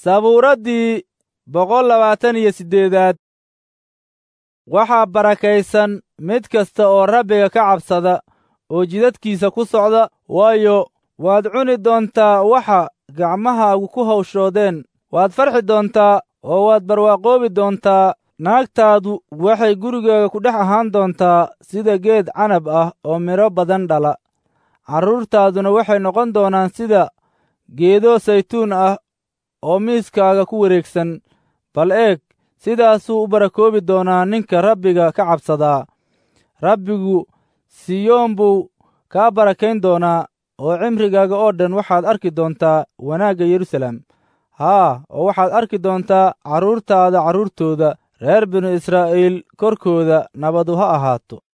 sabuuraddii boqol labaatan iyo siddeedaad waxaa barakaysan mid kasta oo rabbiga ka cabsada oo jidadkiisa ku socda waayo waad cuni doontaa waxa gacmahaagu ku hawshoodeen waad farxi doontaa oo waad barwaaqoobi doontaa naagtaadu waxay gurigaaga ku dhex ahaan doontaa sida geed canab ah oo midho badan dhala carruurtaaduna waxay noqon doonaan sida geedo saytuun ah oo miiskaaga ku wareegsan bal eeg sidaasuu u barakoobi doonaa ninka rabbiga ka cabsadaa rabbigu siyoon buu kaa barakayn doonaa oo cimrigaaga oo dhan waxaad arki doontaa wanaagga yeruusaalem haa oo waxaad arki doontaa carruurtaada carruurtooda reer binu israa'iil korkooda nabadu ha ahaato